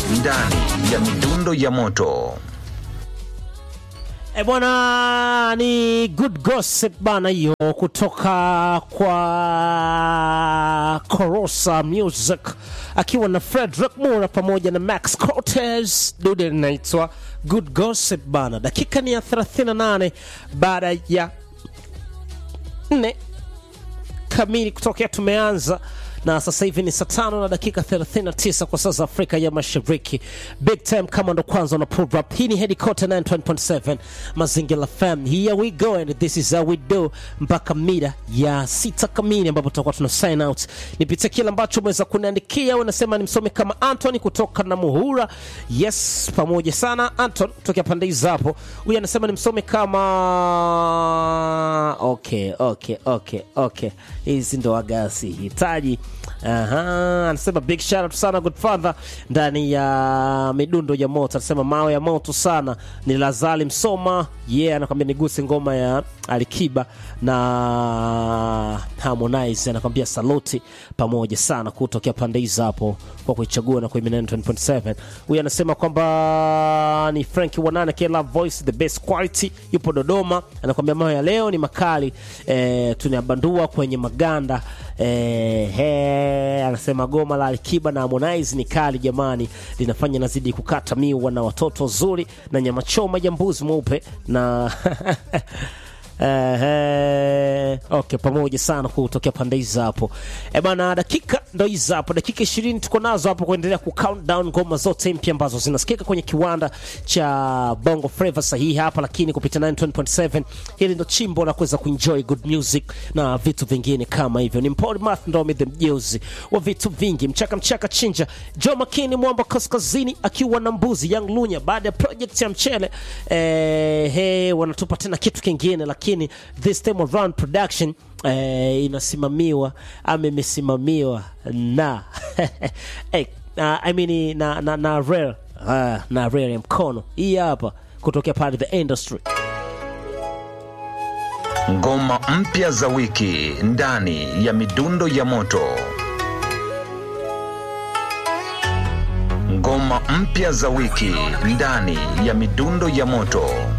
ndani ya midundo ya moto. E bwana, ni good gossip bana, hiyo kutoka kwa Korosa Music akiwa na Frederick Mura pamoja na Max Cortez. Dude linaitwa good gossip bana. Dakika ni ya 38 baada ya nne kamili kutokea tumeanza na sasa hivi ni saa tano na dakika 39 kwa saa za Afrika ya Mashariki. Big time kama ndo kwanza una pull up. Hii ni Headquarter 9.7 Mazingira FM. Here we go and this is how we do mpaka mida ya sita kamili ambapo tutakuwa tuna sign out. Nipitie kile ambacho umeweza kuniandikia. Unasema nimsome kama Anthony kutoka na Muhura. Yes, pamoja sana Anton kutokea pande hizo hapo. Huyu anasema nimsome kama okay, okay, okay, okay. Hizi ndo agasi hitaji Aha, anasema big shout out sana Godfather ndani ya midundo ya moto. Anasema mawe ya moto sana ni Lazali Msoma. Yeah, anakwambia niguse ngoma ya Alikiba na Harmonize, anakwambia saluti pamoja sana kutokea pande hizo hapo kwa kuichagua na kwa 9.7. Huyu anasema kwamba ni Frank Wanane K Love Voice the best quality, yupo Dodoma. Anakwambia mawe ya leo ni makali eh, tunayabandua kwenye maganda eh, he, anasema goma la Alikiba na Harmonize ni kali jamani, linafanya nazidi kukata miwa na watoto zuri na nyama choma ya mbuzi mweupe na Ehe, okay, pamoja sana kutokea pande hizo hapo. E bana, dakika ndo hizo hapo, dakika ishirini tuko nazo hapo kuendelea ku count down ngoma zote mpya ambazo zinasikika kwenye kiwanda cha Bongo Flava sahihi hapa, lakini kupitia 9.7 hili ndo chimbo la kuweza kuenjoy good music na vitu vingine kama hivyo. Ni Mpoli Math ndo the mjeuzi wa vitu vingi, mchaka mchaka chinja Joe Makini mwamba kaskazini akiwa na mbuzi Young Lunya baada ya project ya mchele eh, he, wanatupa tena kitu kingine lakini this time around production eh, inasimamiwa ama imesimamiwa na hey, uh, I mean, na, na, na rare uh, na rare ya mkono hii hapa kutokea pale the industry Ngoma mpya za wiki ndani ya midundo ya moto. Ngoma mpya za wiki ndani ya midundo ya moto.